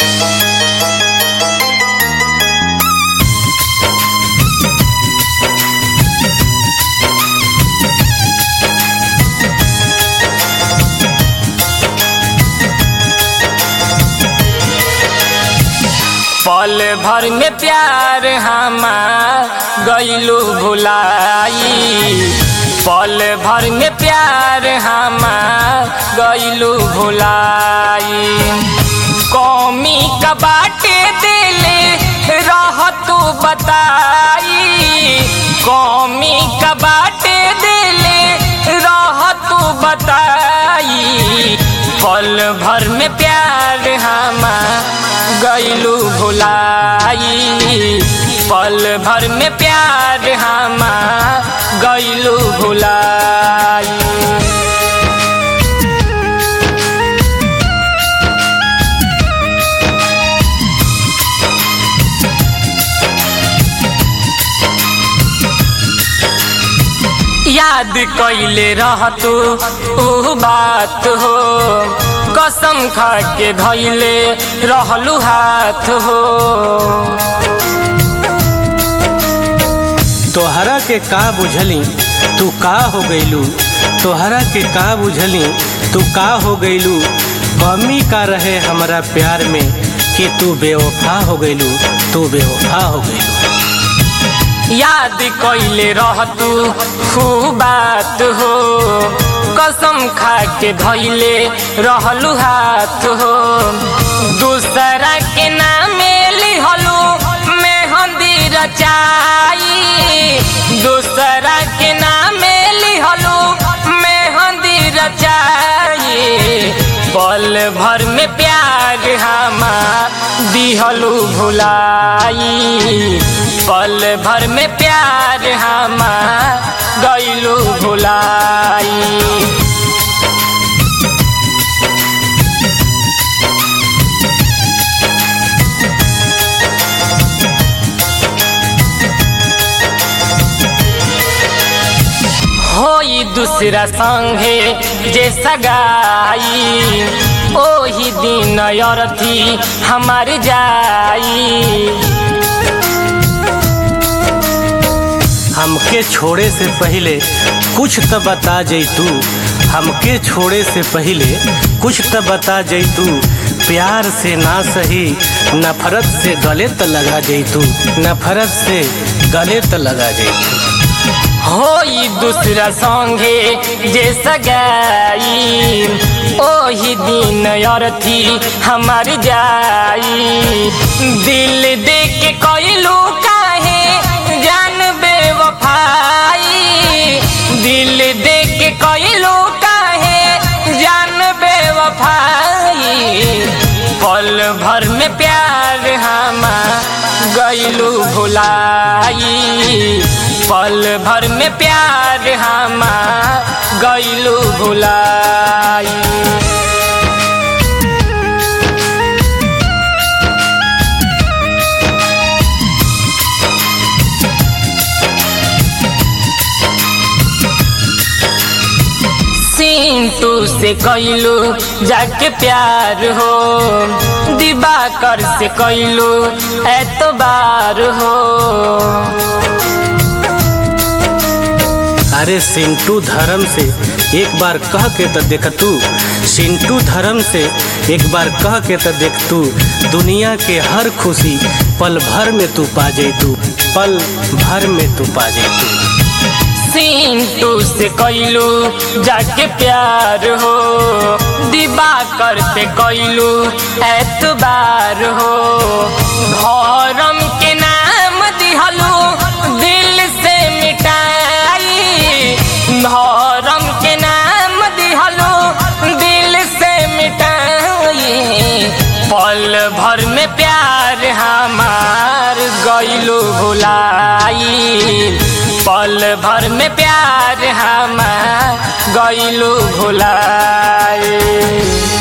पल भर में प्यार हमार गईलू भुलाई पल भर में प्यार हमार गईलू भुलाई कौमी का बाटे दिले रह तू बताई कौमी का बाटे दिले रह तू बताई पल भर में प्यार हमार गईलू भुलाई पल भर में प्यार हमार गईलू भुलाई याद कैले रहतू ऊ बात हो कसम खा के धैले रहलू हाथ हो तोहरा के का बुझली तू का हो गईलू तोहरा के का बुझली तू का हो गईलू कमी का रहे हमारा प्यार में कि तू बेवफा हो गईलू तू बेवफा हो गईलू याद कैले रहतू खूब बात हो कसम खा के धैले रहलू हाथ हो दूसरा के नामे लिहलू मेहंदी रचाई दूसरा के नामे लिहलू मेहंदी रचाई पल भर में प्यार हमार दिहलू भुलाई पल भर में प्यार हमार गईलू भुलाई होई दूसरा संगे जे सगाई ओही दिन अरथी हमार जाई हमके छोड़े से पहले कुछ तो बता जैतू हमके छोड़े से पहले कुछ तो बता जैतू प्यार से ना सही नफरत से गले त लगा जैतू नफरत से गले त लगा जैतू होई दूसरा संगे जे सगाई ओही दिन अरथी हमार जाई दिल दे के कैलू काहे जान बेवफाई दिल दे के कैलू काहे जान बेवफाई पल भर में प्यार हमार गईलू भुलाई पल भर में प्यार हमार गईलू भुलाई सिंटू से कैलू जाके प्यार हो दिबाकर से कैलू एतबार हो अरे सिंटू धर्म से एक बार कह के तो देख तू सिंटू धर्म से एक बार कह के तो देख तू दुनिया के हर खुशी पल भर में तू पा जैतू पल भर में तू पा जैतू सिंटू से कैलू जाके प्यार हो दिबाकर से कैलू एतबार हो धर्म के नाम दिहलू दिल से मिटाई धर्म के नाम दिहलू दिल से मिटाई पल भर में प्यार हमार गईलू भुलाई पल भर में प्यार हमार गईलू भुलाई